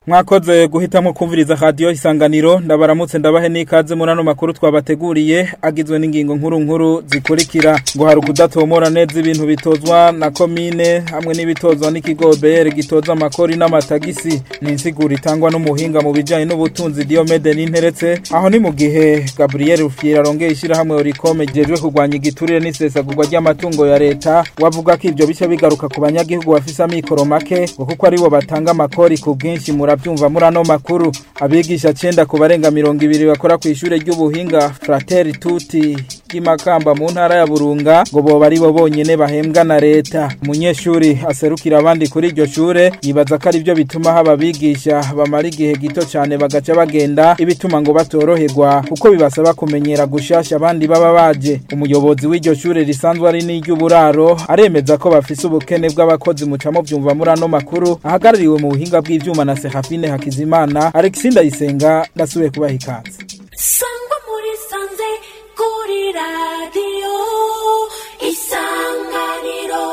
mwakoze guhitamwo kumviriza radio isanganiro ndabaramutse ndabahe n'ikaze muri ano makuru twabateguriye agizwe n'ingingo nkuru nkuru zikurikira ngo hari ukudatomora neza ibintu bitozwa na komine hamwe n'ibitozwa n'ikigo BR gitoza amakori n'amatagisi ni insiguro itangwa n'umuhinga mu bijanye n'ubutunzi Diomede n'interetse aho ni mu gihe Gabriel Rufiera arongeye ishirahamwe Oricome jejwe kurwanya igiturire n'isesagurwa ry'amatungo ya leta wavuga ko ivyo bice bigaruka ku banyagihugu bafise amikoro make ngo kuko aribo batanga amakori ku bwinshi muravyumva muri ano makuru abigisha cenda ku barenga mirongo ibiri bakora kw'ishure ry'ubuhinga Frateri Tuti ry'imakamba mu ntara ya Burunga ngo boba aribo bonyene bahembwa na leta umunyeshuri aserukira abandi kuri iryo shure yibaza ko arivyo bituma haba abigisha bamara igihe gito cane bagaca bagenda ibituma ngo batoroherwa kuko bibasaba kumenyera gushasha abandi baba baje umuyobozi w'iryo shure risanzwe ari n'iry'uburaro aremeza ko bafise ubukene bw'abakozi mucamo vyumva muri ano makuru ahagarariwe mu buhinga bw'ivyuma na Serafine Hakizimana Alexis Ndayisenga ndasubiye kubaha ikaze sangwa muri sanze kuri radiyo isanganiro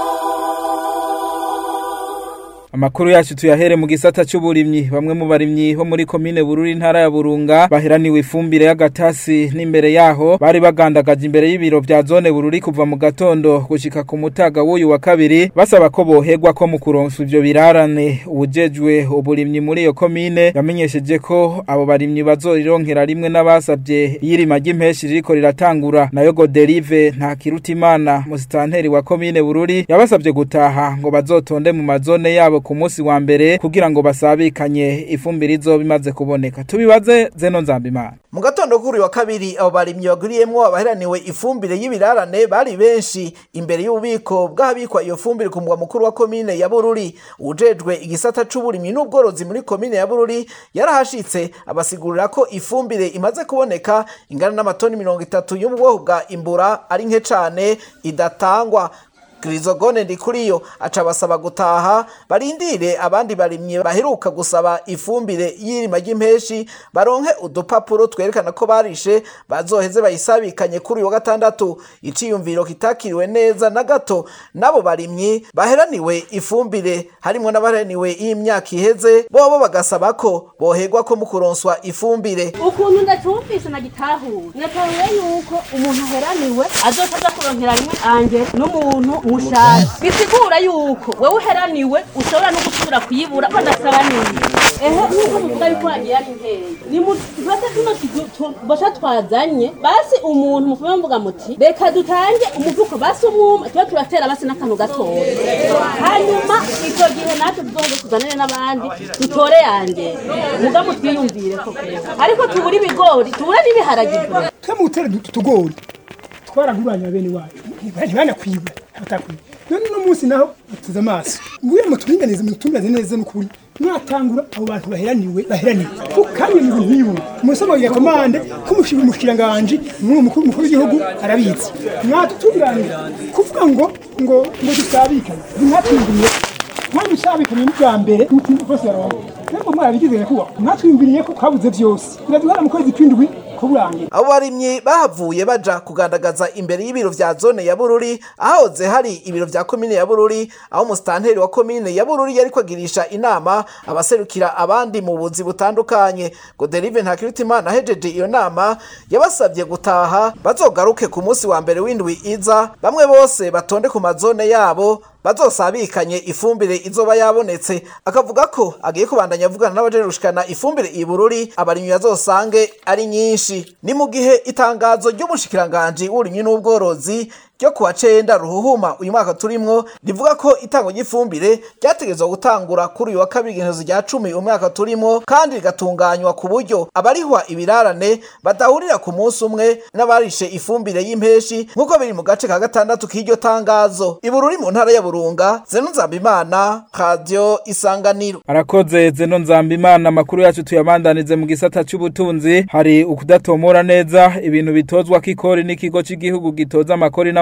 Amakuru yacu tuyahere mu gisata c'uburimyi bamwe mu barimyi bo muri komine Bururi intara ya Burunga baheraniwe ifumbire y'agatasi n'imbere yaho bari bagandagaje imbere y'ibiro vya zone Bururi kuva mu gatondo gushika ku mutaga w'uyu wa kabiri basaba ko boherwa ko mu kuronsa ivyo birarane ubujejwe uburimyi muri iyo komine yamenyesheje ko abo barimyi bazorironkera rimwe n'abasavye iyirima ry'impeshi ririko riratangura nayo Goderive nta kirutimana musitanteri wa komine Bururi yabasavye gutaha ngo bazotonde mu mazone yabo ku munsi wa mbere kugira ngo basabikanye ifumbire izoba imaze kuboneka tubibaze zeno nzambimana mu gatondo kuri wa kabiri abo barimyi baguriyemwo abaheraniwe ifumbire y'ibirarane bari benshi imbere y'ububiko bw'ahabikwa iyo fumbire ku mugwa mukuru wa komine ya Bururi ujejwe igisata c'uburimyi n'ubworozi muri komine ya Bururi yarahashitse abasigurira ko ifumbire imaze kuboneka ingana n'amatoni mirongo itatu yo mu bwoko bwa imbura ari nke cane idatangwa Grizogone ndikuriyo aca basaba gutaha barindire abandi barimye baheruka gusaba ifumbire y'irima ry'impeshi baronke udupapuro twerekana ko barishe bazoheze bayisabikanye kuri uyu wa gatandatu iciyumviro kitakiriwe neza na gato nabo barimyi baheraniwe ifumbire harimwo n'abaheraniwe y'imyaka iheze bobo bagasaba ko boherwa ko mu kuronswa ifumbire ukuntu ndatumvise nagitahuye natahuye yuko umuntu aheraniwe azoca aza kuronkera rimwe anje n'umuntu mushasha bisigura yuko wewe uheraniwe ushobora no gusubira kuyibura badasaba nini ehe nuko muvuga yuko wagiye ari nkeya nimufate tuno bosha twazanye basi umuntu mufume mvuga muti reka dutange umuvuko basi umwuma tuba turatera basi n'akantu gatoya hanyuma icyo gihe natwe tuzoze tuzanire n'abandi dutore yanjye mugabo twiyumvire koko ariko tubura ibigori tubura n'ibiharage twe mu gutera utugori twaraguranya bene wacu ntibanakwiba abatakwiba none uno munsi naho bateze amaso nguye muturinganize mutunganize neza n'ukuri mwatangura abo bantu baheraniwe baheraniwe ukanye mu bintu umusaba ya komande kumushira umushiranganje mu mukuru mukuru w'igihugu arabizi mwatutunganira kuvuga ngo ngo ngo dusabikanye mwatwumviriye mwabisabikanye n'ubwa mbere n'utundi twose barongo nubwo mwarabigize kuba mwatwumviriye ko kabuze byose biraduhara mu kwezi kw'indwi abo barimyi bahavuye baja kugandagaza imbere y'ibiro vya zone ya bururi ahahoze hari ibiro vya komine ya bururi aho umusitanteri wa komine ya bururi yariko agirisha inama abaserukira abandi mu buzi butandukanye goderive ntakirutimana ahejeje iyo nama yabasabye gutaha bazogaruke ku munsi wa mbere w'indwi iza bamwe bose batonde ku mazone yabo bazosabikanye ifumbire izoba yabonetse akavuga ko agiye kubandanya avugana n'abajeje gushikana ifumbire ibururi abarimyi bazosange ari nyinshi ni mu gihe itangazo ry'umushikiranganji w'uburimyi n'ubworozi ryo kuwa cenda ruhuhuma uyu mwaka turimwo rivuga ko itango ry'ifumbire ryategerezwa gutangura kuri uyu wa kabiri igenezo rya cumi umwaka turimwo kandi rigatunganywa ku buryo abarihwa ibirarane badahurira ku munsi umwe n'abarishe ifumbire y'impeshi nk'uko biri mu gace ka gatandatu k'iryo tangazo ibururi mu ntara ya burunga zeno nzambimana radio isanganiro arakoze zeno nzambimana amakuru yacu tuyabandanize mu gisata c'ubutunzi hari ukudatomora neza ibintu bitozwa k'ikori n'ikigo c'igihugu gitoza amakori n'ama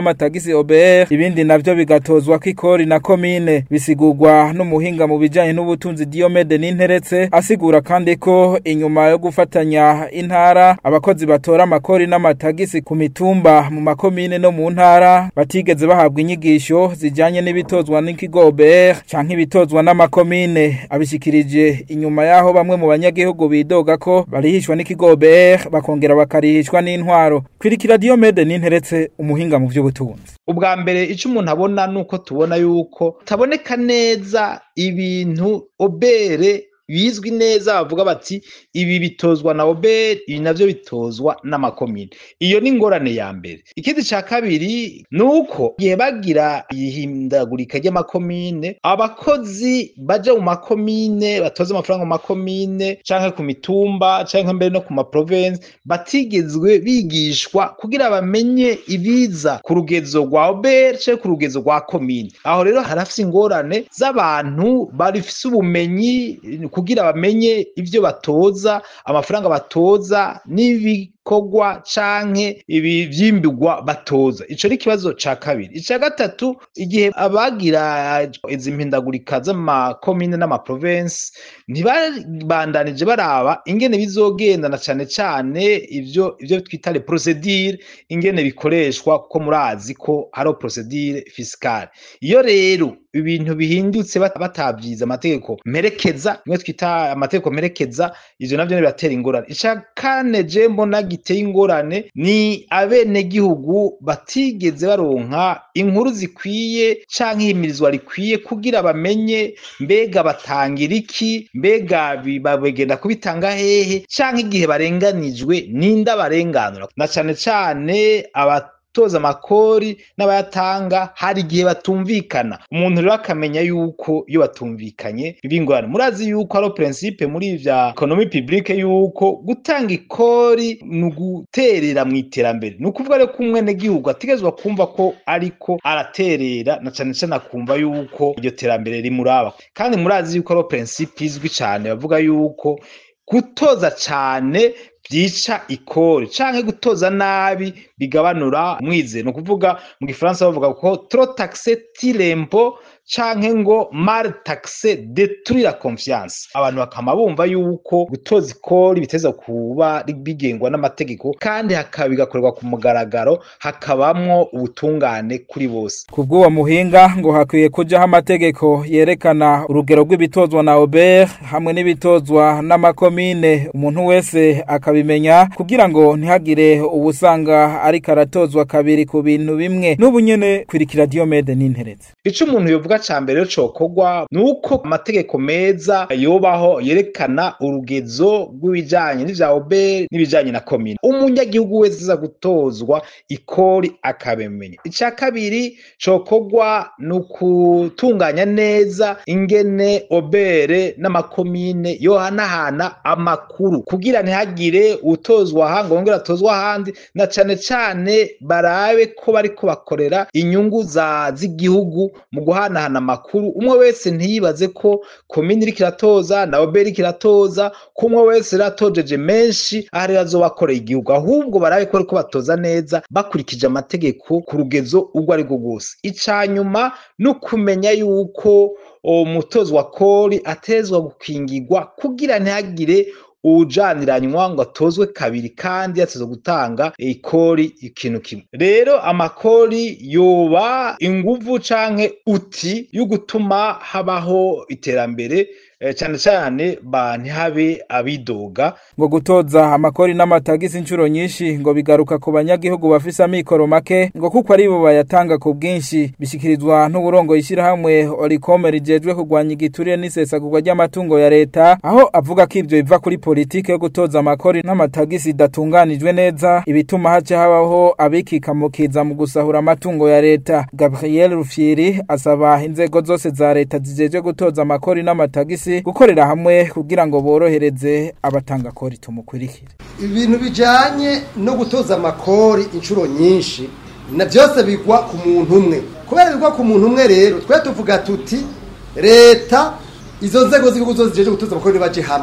n'amatagisi OBR ibindi navyo bigatozwa kw'ikori na komine bisigurwa n'umuhinga mu bijanye n'ubutunzi Diomede Ninteretse asigura kandi ko inyuma yo gufatanya intara abakozi batora amakori n'amatagisi ku mitumba mu makomine no mu ntara batigeze bahabwa inyigisho zijanye n'ibitozwa n'ikigo OBR canke ibitozwa n'amakomine abishikirije inyuma yaho bamwe mu banyagihugu bidoga ko barihishwa n'ikigo OBR bakongera bakarihishwa n'intwaro kwirikira Diomede Ninteretse umuhinga mu vy'ubutunzi ubwa mbere icyo umuntu abona ni uko tubona yuko taboneka neza ibintu obere bizwi neza bavuga bati ibi bitozwa na obere ibi navyo bitozwa n'amakomine iyo ni ingorane ya mbere ikindi ca kabiri ni uko igihe bagira ihindagurika ry'amakomine abakozi baja mu makomine batoza amafaranga mu makomine canke ku mitumba canke mbere no ku maprovensi batigezwe bigishwa kugira bamenye ibiza ku rugezo rwa obere canke ku rugezo rwa komine aho rero harafise ingorane z'abantu barifise ubumenyi kugira bamenye ivyo batoza amafaranga batoza n'ibikorwa canke ibi vyimbigwa batoza ico ni ikibazo ca kabiri ica gatatu igihe abagira izi mpindagurika z'amakomine n'amaprovensi ntibabandanije baraba ingene bizogenda na cane cane ivyo ivyo twita le procedure ingene bikoreshwa kuko murazi ko hariho procedure fiscale iyo rero ibintu bihindutse batavyiza amategeko mperekeza nimwe twita amategeko mperekeza ivyo navyo biratera ingorane ica kane je mbona giteye ingorane ni abenegihugu batigeze baronka inkuru zikwiye canke ihimirizwa rikwiye kugira bamenye mbega batangira iki mbega bagenda kubitanga hehe canke igihe barenganijwe ninda barenganura na cane cane aba toza amakori n'abayatanga hari igihe batumvikana umuntu rero akamenya yuko iyo batumvikanye bingorana murazi yuko ari principe muri vya economie publique yuko gutanga ikori ni uguterera mu iterambere ni ukuvuga rero ko umwenegihugu ategerezwa kumva ko ariko araterera na cane cane akumva yuko iryo terambere rimuraba kandi murazi yuko ari principe izwi cane bavuga yuko gutoza cane vyica ikori canke gutoza nabi bigabanura umwizero ni ukuvuga mu gifaransa bavuga ko trop taxe tirempo canke ngo mal taxe détruit la confiance abantu bakama bumva yuko gutoza ikori biteza kuba bigengwa n'amategeko kandi hakaba bigakorerwa ku mugaragaro hakabamwo ubutungane kuri bose kubw'uwo muhinga ngo hakwiye kujaho amategeko yerekana urugero rw'ibitozwa na Ober hamwe n'ibitozwa n'amakomine umuntu wese akabimenya kugira ngo ntihagire ubusanga ariko aratozwa kabiri ku bintu bimwe n'ubu nyene kwirikira Diomede n'interetse ico umuntu yovuga ca mbere rero cokorwa ni uko amategeko meza yobaho yerekana urugezo rw'ibijanye n'ivya Ober n'ibijanye na komine umunyagihugu wese aza gutozwa ikori akabimenya ica kabiri cokorwa ni ukutunganya neza ingene obere n'amakomine yohanahana amakuru kugira ntihagire utozwa aha ngo wongere atozwa ahandi na cane cane barabe ko bariko bakorera inyungu za z'igihugu mu guhanahana amakuru umwe wese ntiyibaze ko komine iriko iratoza na obere iriko iratoza ko umwe wese ratojeje menshi aha rero azoba akoreye igihugu ahubwo barabe ko bariko batoza neza bakurikije amategeko ku rugezo urwo ari rwo rwose ica nyuma ni ukumenya yuko umutozo wa kori atezwa gukingirwa kugira ntihagire ujaniranywa ngo atozwe kabiri kandi yatezwe gutanga ikori ikintu kimwe rero amakori yoba inguvu canke uti yo gutuma habaho iterambere cyane cyane ba ntihabe abidoga ngo gutoza amakori n'amatagisi inshuro nyinshi ngo bigaruka ku banyagihugu bafise amikoro make ngo kuko ari bo bayatanga ku bwinshi bishikirizwa n'uburongo yishyirahamwe orikome rijejwe kurwanya igiturire n'isesagurwa ry'amatungo ya leta aho avuga ko ibyo biva kuri politike yo gutoza amakori n'amatagisi idatunganijwe neza ibituma haca habaho abikikamukiza mu gusahura amatungo ya leta gabriel rufyiri asaba inzego zose za leta zijejwe gutoza amakori n'amatagisi gukorera hamwe kugira ngo borohereze abatanga kori tumukurikire ibintu bijanye no gutoza amakori inshuro nyinshi na byose bigwa ku muntu umwe kubera bigwa ku muntu umwe rero twe tuvuga tuti leta izo nzego z'igihugu zose zijeje gutoza amakori baje hamwe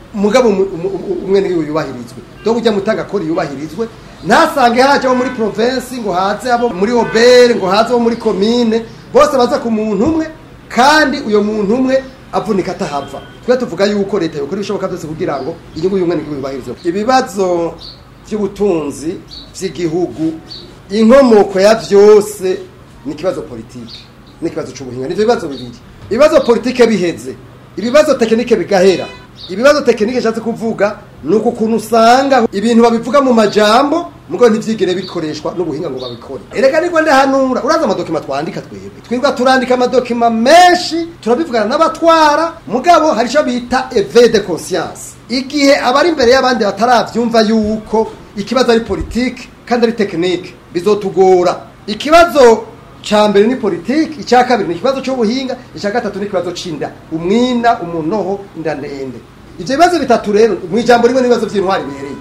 mugabo umu- umu- umu- umwe niwe yubahirizwe do kujya mutanga kori yubahirizwe ntasange haje abo muri province ngo haze abo muri obere ngo haze abo muri komine bose baza ku muntu umwe kandi uyo muntu umwe avunika atahava twe tuvuga yuko leta yokora ibishoboka byose kugira ngo inyungu y'umwe niwe yubahirizwe ibibazo by'ubutunzi by'igihugu inkomoko ya vyose ni ikibazo politike n'ikibazo c'ubuhinga nivyo bibazo bibiri ibibazo politike biheze ibibazo tekinike bigahera ibibazo tekinike nshatse kuvuga ni uku kuntu usanga ibintu babivuga mu majambo mugo ntivyigere bikoreshwa n'ubuhinga ngo babikore erega niko ndahanura uraza amadokima twandika twebwe twirwa turandika amadokima menshi turabivugana n'abatwara mugabo hari ico bita eve de conscience igihe abari imbere y'abandi bataravyumva yuko ikibazo ari politike kandi ari tekinike bizotugora ikibazo ca mbere ni politiki icya kabiri ni ikibazo cy'ubuhinga icya gatatu ni ikibazo c'inda umwina umunoho inda ndende ivyo bibazo bitatu rero mu ijambo rimwe n'ibibazo by'intwari bihereye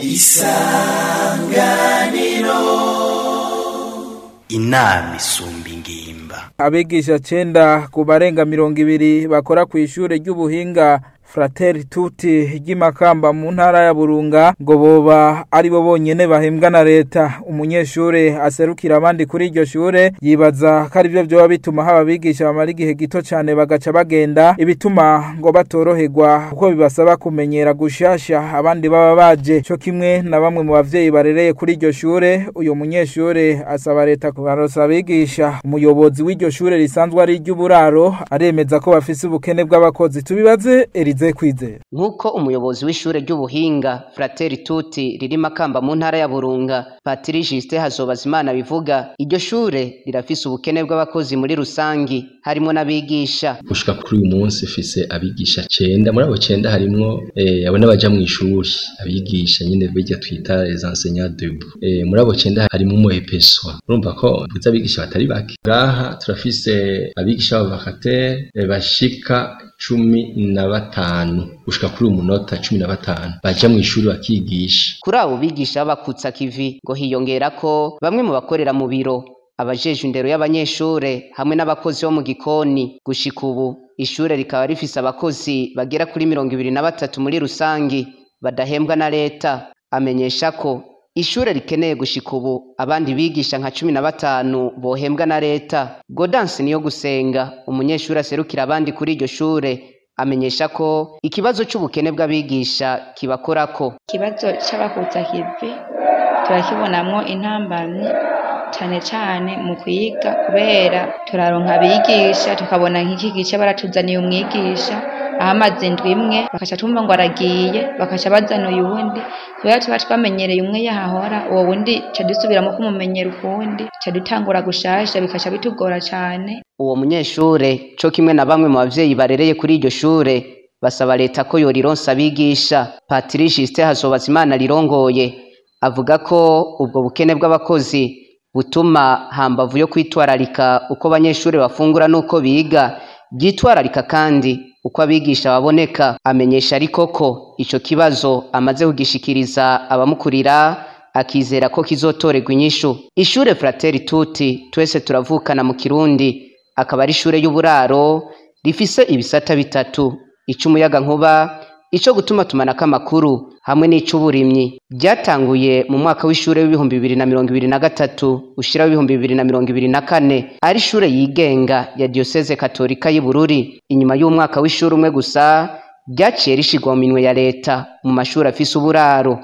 inama isumba ingimba abigisha cenda ku barenga mirongo ibiri bakora ku ishure ry'ubuhinga frateri tuti ry'imakamba mu ntara ya burunga ngo boba ari bo bonyene bahembwa na leta umunyeshure aserukira abandi kuri iryo shure yibaza ko ari byo vyoba bituma haba abigisha bamara igihe gito cane bagaca bagenda ibituma ngo batoroherwa kuko bibasaba kumenyera gushasha abandi baba baje co kimwe na bamwe mu bavyeyi barereye kuri iryo shure uyu munyeshure asaba leta kubarosa abigisha umuyobozi w'iryo shure risanzwe ari iry'uburaro aremeza ko bafise ubukene bw'abakozi tubibaze Elize Kwizera nk'uko umuyobozi w'ishure ry'ubuhinga frateri tuti riri makamba mu ntara ya burunga patiri jisite hazobazimana bivuga iryo shure rirafise ubukene bw'abakozi muri rusangi harimo n'abigisha gushika kuri uyu munsi fise abigisha cenda muri abo cenda harimwo eh, abo n'abaja mu ishuri abigisha nyine bijya twita les enseignants debout eh, muri abo cenda harimo umuepeswa urumva ko tuzi abigisha batari bake ngaha turafise abigisha b'abavakatere eh, bashika cumi na batanu gushika kuri uyu munota cumi na batanu baja mu ishuri bakigisha kuri abo bigisha b'abakutsa kivi ngo hiyongera ko bamwe mu bakorera mu biro abajejwe indero y'abanyeshure hamwe n'abakozi bo mu gikoni gushika ubu ishure rikaba rifise abakozi bagera kuri mirongo ibiri na batatu muri rusangi badahembwa na leta amenyesha ko ishure rikeneye gushika ubu abandi bigisha nka cumi na batanu bohembwa na leta godansi niyo gusenga umunyeshuri aserukira abandi kuri iryo shure amenyesha ko ikibazo c'ubukene bw'abigisha kibakorako ikibazo c'abakutsa kivi turakibonamwo intambamyi cane cane mu kwiga kubera turaronka abigisha tukabona nk'iki gice baratuzaniye umwigisha aho amaze indwi imwe bakaca tumva ngo aragiye bakaca bazana uyundi kubera tuba twamenyereye umwe yahahora uwo wundi ca dusubiramo kumumenyera ukundi ca dutangura gushasha bikaca bitugora cane uwo munyeshure co kimwe na bamwe mu bavyeyi barereye kuri iryo shure basaba leta ko yorironsa abigisha patiri jisite hazobazimana rirongoye avuga ko ubwo bukene bw'abakozi butuma hambavu yo kwitwararika uko abanyeshuri bafungura n'uko biga byitwararika kandi uko abigisha baboneka amenyesha ariko ko ico kibazo amaze kugishikiriza abamukurira akizera ko kizotorerwa inyishu ishure frateri tuti twese turavukana mu kirundi akaba ari ishure y'uburaro rifise ibisata bitatu ic'umuyaga nkuba ico gutuma tumanako amakuru hamwe n'ic'uburimyi byatanguye mu mwaka w'ishure w'ibihumbi bibiri na mirongo ibiri na gatatu ushira w'ibihumbi bibiri na mirongo ibiri na kane ari ishure yigenga ya diyoseze katolika y'i bururi inyuma y'umwaka w'ishure umwe gusa ryaciye rishigwa mu minwe ya leta mu mashuri afise uburaro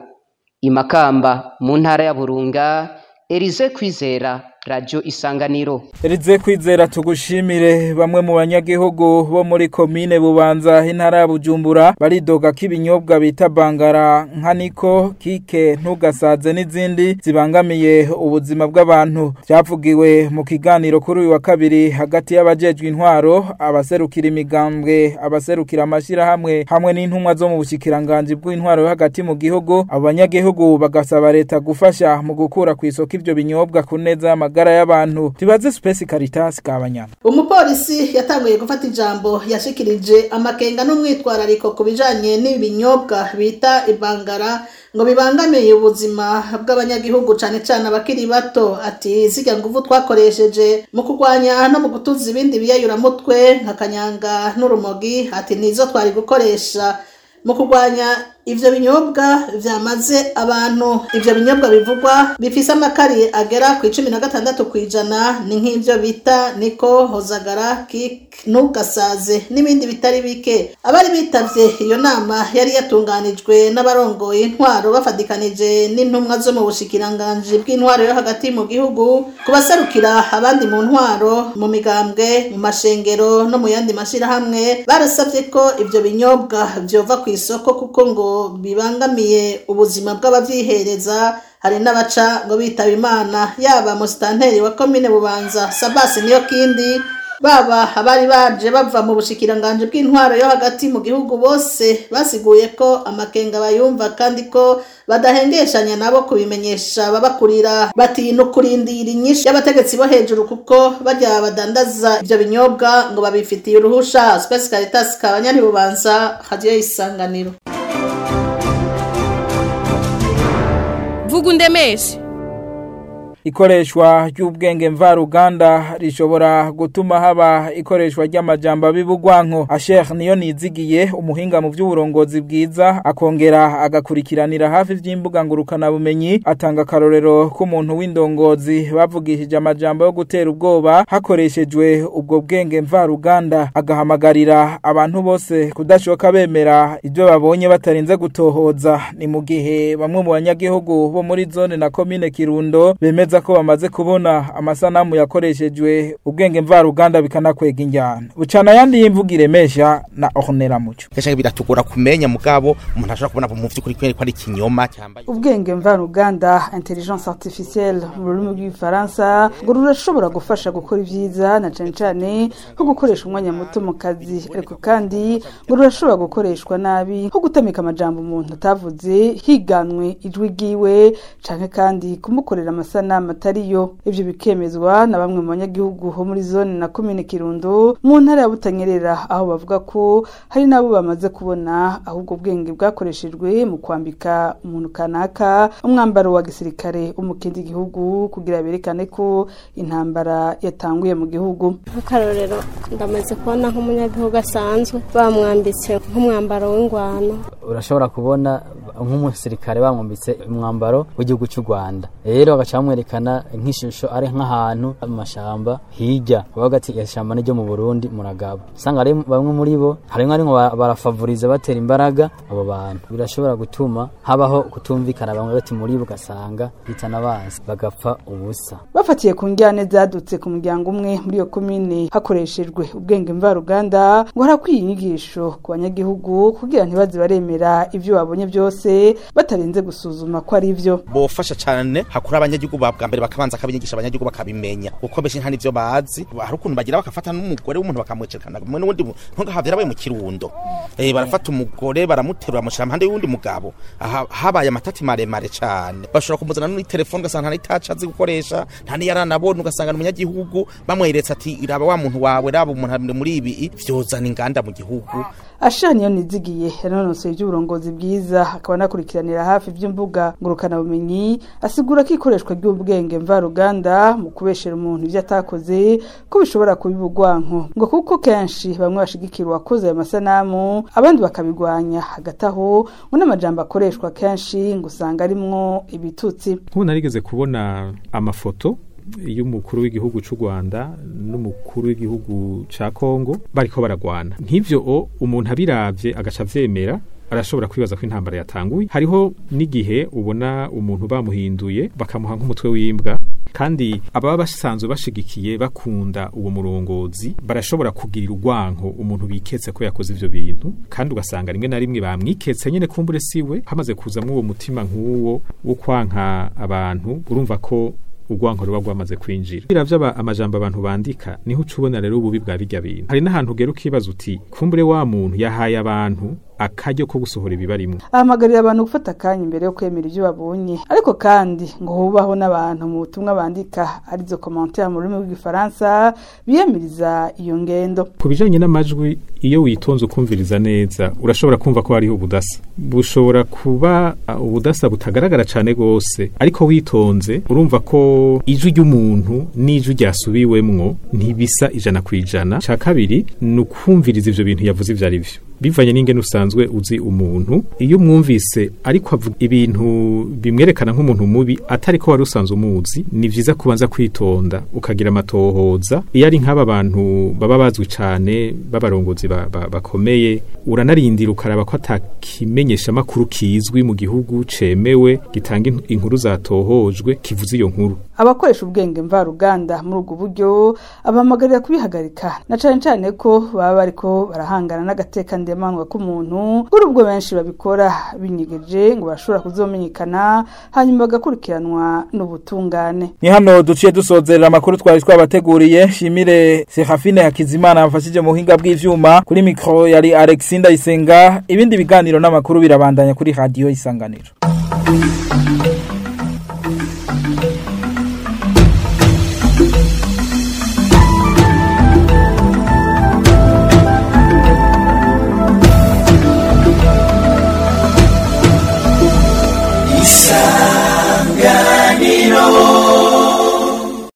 imakamba mu ntara ya burunga erize kwizera radio isanganiro Elize kwizera tugushimire bamwe mu banyagihugu bo muri komine bubanza intara ya Bujumbura baridoga ko ibinyobwa bita bangara nka niko kike ntugasaze n'izindi zibangamiye ubuzima bw'abantu byavugiwe mu kiganiro kuri uyu wa kabiri hagati y'abajejwe intwaro abaserukira imigambwe abaserukira amashirahamwe hamwe n'intumwa zo mu bushikiranganje bw'intwaro yo hagati mu gihugu abo banyagihugu bagasaba leta gufasha mu gukura ku isoko ivyo binyobwa ku neza y'amagara y'abantu tubaze Space Caritas kabanyana umupolisi yatanguye gufata ijambo yashikirije amakenga n'umwitwarariko ku bijanye n'ibinyobwa bita ibangara ngo bibangamiye ubuzima bw'abanyagihugu cane cane abakiri bato ati zirya nguvu twakoresheje mu kurwanya no mu gutuza ibindi biyayuramutwe nka kanyanga n'urumogi ati nizo twari gukoresha mu kurwanya ivyo binyobwa vyamaze abantu ivyo binyobwa bivugwa bifise amakari agera ku icumi na gatandatu kw'ijana ni nk'ivyo bita niko hozagara kik ntugasaze n'ibindi bitari bike abari bitavye iyo nama yari yatunganijwe n'abarongoye intwaro bafatikanije n'intumwa zo mu bushikiranganji bw'intwaro yo hagati mu gihugu kubaserukira abandi mu ntwaro mu migambwe mu mashengero no mu yandi mashirahamwe barasavye ko ivyo binyobwa vyova ku isoko kuko ngo bibangamiye ubuzima bw'abavyihereza hari n'abaca ngo bitaba imana yaba musitanteri wa komine bubanza sabasi niyo kindi baba abari baje bava mu bushikiranganji bw'intwaro yo hagati mu gihugu bose basiguye ko amakenga bayumva kandi ko badahengeshanya nabo kubimenyesha babakurira bati no kurindira inyinshi y'abategetsi bo hejuru kuko bajya badandaza ivyo binyobwa ngo babifitiye uruhusha Space Caritas kabanyari bubanza radio isanganiro vuga undemeshe ikoreshwa ry'ubwenge mvaruganda rishobora gutuma haba ikoreshwa ry'amajambo abibugwanko Asher niyo nizigiye umuhinga mu by'uburongozi bwiza akongera agakurikiranira hafi vy'imbuga ngurukana bumenyi atanga karorero k'umuntu w'indongozi bavugishije amajambo yo gutera ubwoba hakoreshejwe ubwo bwenge mvaruganda agahamagarira abantu bose kudashoka bemera ibyo babonye batarinze gutohoza ni mu gihe bamwe mu banyagihugu bo muri zone na komine Kirundo bemeza ko bamaze kubona amasanamu yakoreshejwe ubwenge mvaruganda bikanakwega injyana bucana yandi y'imvugo iremesha na Ornella Muco kenshi biratugora kumenya mugabo umuntu ashobora kubona mu vy'ukuri ko ari ikinyoma cyambaye ubwenge mvaruganda intelligence artificielle mu rurimi rw'ifaransa ngo rurashobora gufasha gukora ibyiza na cane cane nko gukoresha umwanya muto mu kazi ariko kandi ngo rurashobora gukoreshwa nabi nko gutamika amajambo umuntu atavuze higanwe ijwi ryiwe canke kandi kumukorera amasanamu atariyo ivyo bikemezwa na bamwe mu banyagihugu ho muri zone na komine kirundo mu ntara ya butanyerera aho bavuga ko hari n'abo bamaze kubona ahubwo bwenge bwakoreshejwe mu kwambika umuntu kanaka umwambaro wa gisirikare wo mu kindi gihugu kugira berekane ko intambara yatanguye mu gihugu nk'akarorero ndamaze kubona nk'umunyagihugu asanzwe bamwambitse nk'umwambaro w'ingwano urashobora kubona nk'umusirikare bamwambitse umwambaro w'igihugu cy'u Rwanda rero bagaca bamwerekana nk'ishusho ari nk'ahantu mu mashamba hirya bavuga ati ishyamba ni ryo mu Burundi muragabo usanga ari bamwe muri bo harimo arimo barafavuriza batera imbaraga abo bantu birashobora gutuma habaho kutumvikana bamwe bati muri bo ugasanga hitana abanzi bagapfa ubusa bafatiye ku njyane zadutse ku muryango umwe muri iyo komine hakoreshejwe ubwenge mvaruganda ngo harakwiye inyigisho ku banyagihugu kugira ntibaze baremera ibyo babonye byose batarinze gusuzuma ko ari byo bofasha cyane hakuri abanyagihugu bwa mbere bakabanza akabigisha abanyagihugu bakabimenya kuko benshi nta nivyo bazi hari ukuntu bagira bakafata n'umugore w'umuntu bakamwerekana mwe n'undi ntugahavye arabaye mu kirundo eh barafata umugore baramuterura bamushira impande y'uwundi mugabo aha habaye amatati maremare cyane bashobora kumuzana n'uri telefone ugasanga nta n'itaca azi gukoresha nta n'iyaranabona ugasanga umunyagihugu bamweretse ati iraba wa muntu wawe raba umuntu muri ibi vyozana inganda mu gihugu ashani yo nizigiye yanonosoye iby'uburongozi bwiza akaba anakurikiranira hafi iby'imbuga ngurukanabumenyi asigura ko ikoreshwa ry'ubwenge mvaruganda mu kubeshera umuntu ibyo atakoze ko bishobora kubiba urwanko ngo kuko kenshi bamwe bashigikira uwakoze ayo masanamu abandi bakabigwanya hagati aho ngo n'amajambo akoreshwa kenshi ngo usanga arimwo ibitutsi nk'ubu narigeze kubona amafoto y'umukuru w'igihugu cy'u Rwanda n'umukuru w'igihugu ca Kongo bariko baragwana nk'ivyo umuntu abiravye agaca avyemera arashobora kwibaza ko intambara yatanguye hariho n'igihe ubona umuntu bamuhinduye bakamuha nk'umutwe w'imbwa kandi ababa basanzwe bashigikiye bakunda uwo murongozi barashobora kugirira urwanko umuntu biketse ko yakoze ivyo bintu kandi ugasanga rimwe na rimwe bamwiketse nyene kumbure siwe hamaze kuzamwo uwo mutima nk'uwo wo kwanka abantu urumva ko urwanko ruba rwamaze kwinjira biravya amajambo abantu bandika niho ucubona rero ububi bwa birya bintu hari n'ahantu ugera ukibaza uti kumbure wa muntu yahaye abantu akaryo ko gusohora ibibarimwo ahamagarira abantu gufata akanya imbere yo kwemera ibyo babonye ariko kandi ngo hubaho n'abantu mu butumwa bandika arizo commentaire mu rurimi rw'igifaransa biyamiriza iyo ngendo ku bijanye n'amajwi iyo witonze ukumviriza neza urashobora kumva ko hariho ubudasa bushobora kuba ubudasa butagaragara cyane rwose ariko witonze urumva ko ijwi ry'umuntu n'ijwi ryasubiwemwo ntibisa ijana ku ijana cya kabiri ni ukumviriza ivyo bintu yavuze ivyo ari vyo bivanye n'ingene usanzwe uzi umuntu iyo umwumvise ariko avuga ibintu bimwerekana nk'umuntu mubi atari ko wari usanzwe umuzi ni vyiza kubanza kwitonda ukagira amatohoza iyo ari nk'aba bantu baba bazwi cane b'abarongozi ba- ba- bakomeye uranarindira ukaraba ko atakimenyesha makuru kizwi mu gihugu cemewe gitanga in- inkuru zatohojwe kivuze iyo nkuru abakoresha ubwenge mvaruganda muri ubwo buryo abahamagarira kubihagarika na cane cane ko baba bariko barahangana n'agateka ndemanwa k'umuntu kuri ubwo benshi babikora binyegeje ngo bashobora kuzomenyekana hanyuma bagakurikiranwa n'ubutungane ni hano duciye dusozerera amakuru twari twabateguriye shimire Serafine Hakizimana yafashije mu buhinga bw'ivyuma kuri mikro yari Alexis Ndayisenga ibindi biganiro n'amakuru birabandanya kuri radio isanganiro